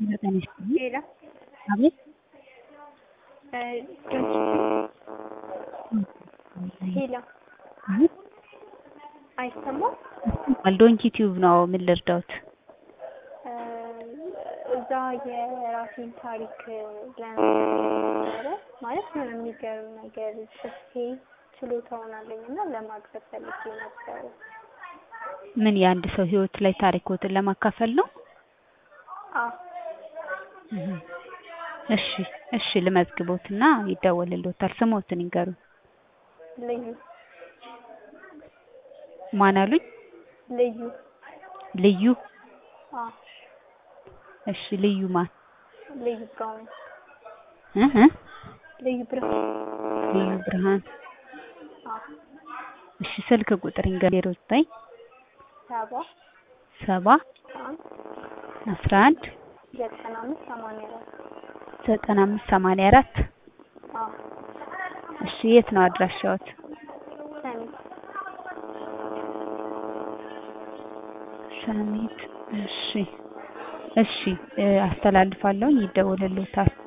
ዘጠኝ ስምንት ሌላ አቤት ሄሎ አቤት አይሰማም? ዶንኪ ቲዩብ ነው። ምን ልርዳዎት? እዛ የራሴን ታሪክ ለነበረ ማለት የሆነ የሚገርም ነገር ጽፌ ችሎታውን አለኝ እና ለማቅረብ ፈልጌ ነበረ። ምን የአንድ ሰው ህይወት ላይ ታሪኮትን ለማካፈል ነው? አዎ እህ እሺ እሺ ልመዝግቦትና ይደወልልዎታል። ስሞትን ይንገሩኝ። ልዩ ማን አሉኝ? ልዩ ልዩ አዎ እሺ ልዩ ማን? ልዩ ብርሃኑ እህ እ ልዩ ብርሃኑ ልዩ ብርሃን አዎ እሺ ስልክ ቁጥር ይንገሩኝ። ዜሮ ዘጠኝ ሰባ ሰባ አንድ አስራ አንድ ዘጠና አምስት ሰማንያ አራት ዘጠና አምስት ሰማንያ አራት አዎ እሺ የት ነው አድራሻዎት? ሰሚት ሰሚት እሺ እሺ አስተላልፋለሁኝ ይደወልልዎታል።